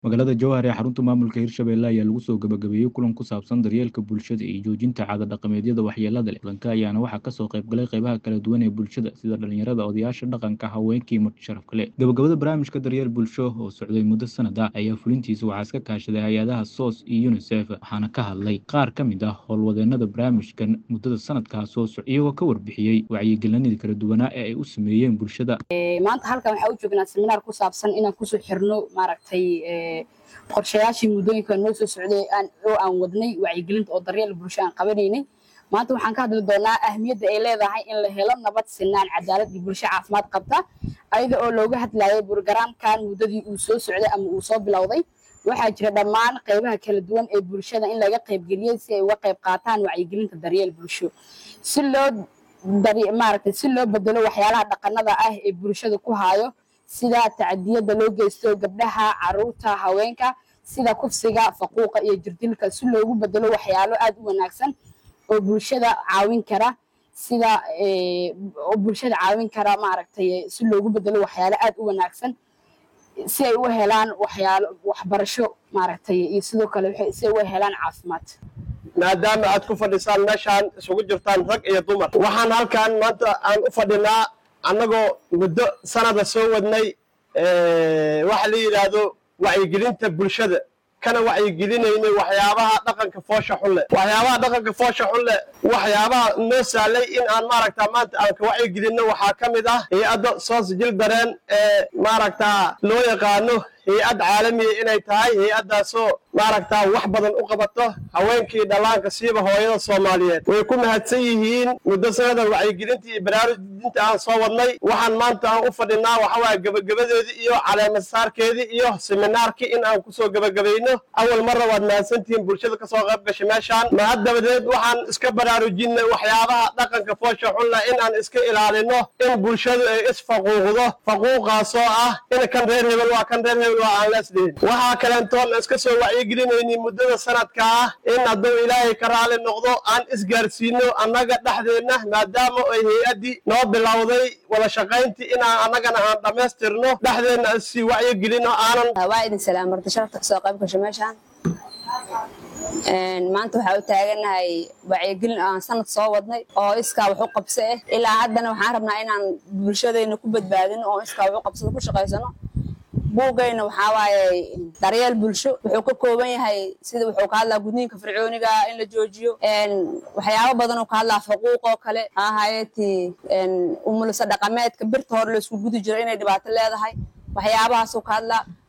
magaalada jowhar ee xarunta maamulka hirshabelle ayaa lagu soo gabagabeeyey kulan ku saabsan daryeelka bulshada iyo joojinta caada dhaqameedyada waxyeelada leh kulanka ayaana waxaa kasoo qaybgalay qeybaha kala duwan ee bulshada sida dhalinyarada odayaasha dhaqanka haweenkii marti sharaf kale gabagabada barnaamijka daryeel bulsho oo socday muddo sanada ayaa fulintiisa waxaa iska kaashaday hay-adaha sos iyo unisef waxaana ka hadlay qaar ka mid ah howlwadeenada barnaamijkan muddada sanadkaa soo soc iyagoo ka warbixiyey wacyigelinadii kala duwanaa ee ay u sameeyeen bulshada maanta halkan waxaa u joognaa seminaar ku saabsan inaan kusoo xirno maaragtay qorshayaashii muddooyinka noo soo socday oo aan wadnay wacyigelinta oo daryeel bulsho aan qabanaynay maanta waxaan ka hadli doonaa ahmiyadda ay leedahay in la helo nabad sinaan cadaalad iyo bulsho caafimaad qabta ayada oo looga hadlayay burgaraamkan muddadii uu soo socday ama uu soo bilowday waxaa jira dhammaan qaybaha kala duwan ee bulshada in laga qaybgeliyey si ay uga qayb qaataan wacyigelinta daryeel bulsho si loo maaragtay si loo bedelo waxyaalaha dhaqanada ah ee bulshada ku haayo sida tacadiyada loo geysto gabdhaha caruurta haweenka sida kufsiga faquuqa iyo jirdilka si loogu bedelo waxyaalo aad u wanaagsan oo bulshada caawin kara sida oo bulshada caawin kara maaragtay si loogu bedelo waxyaalo aad u wanaagsan si ay u helaan waxyaalo waxbarasho maaragtay iyo sidoo kale si ay u helaan caafimaad maadaama aad ku fadhisaan meeshaan isugu jirtaan rag iyo dumar waxaan halkan maanta aan u fadhinaa annagoo muddo sanada soo wadnay waxa la yidhaahdo wacyigelinta bulshada kana wacyigelinaynay waxyaabaha dhaqanka foosha xunle waxyaabaha dhaqanka foosha xunle waxyaabaha noo sahlay in aan maaragta maanta aan ka wacyigelinno waxaa ka mid ah hay-adda soos jil dareen ee maaragta loo yaqaano hay-ad caalamiya inay tahay hay-addaasoo maaragta wax badan u qabato haweenkii dhallaanka siiba hooyada soomaaliyeed way ku mahadsan yihiin muddo sanadan wacyigelintii iyo baraarujinta aan soo wadnay waxaan maanta aan u fadhinaa waxawaaye gebagabadeedii iyo caleemasaarkeedii iyo seminaarkii in aan kusoo gebagabayno awal marna waad mahadsantihiin bulshada kasoo qayb gashay meeshaan mahad dabadeed waxaan iska baraarujinay waxyaabaha dhaqanka foosha xunla in aan iska ilaalino in bulshadu ay isfaquuqdo faquuqaasoo ah in kan reer hebel waa kan reer hebel waa aan leesdhihin waxaa kaleentoon iska soo wacyigelinayni muddada sanadka ah in hadduu ilaahay ka raali noqdo aan isgaarsiino annaga dhexdeenna maadaama ay hay-addii noo bilowday wada shaqayntii inaan annagana aan dhammaystirno dhexdeenna issii wacyigelino aanan waa idin salaam marti sharafta kasoo qayb gasho meeshaan maanta waxaa u taaganahay wacyigelin aan sanad soo wadnay oo iskaa wax u qabso ah ilaa haddana waxaan rabnaa inaan bulshadayna ku badbaadino oo iskaa wax u qabsado ku shaqaysano buugayna waxaa waaye daryeel bulsho wuxuu ka kooban yahay sida wuxuu ka hadlaa gudniinka fircooniga in la joojiyo waxyaabo badan oo ka hadlaa faquuq oo kale ahayeti umulisa dhaqameedka birta hore laisku gudi jiro inay dhibaato leedahay waxyaabahaasuu ka hadlaa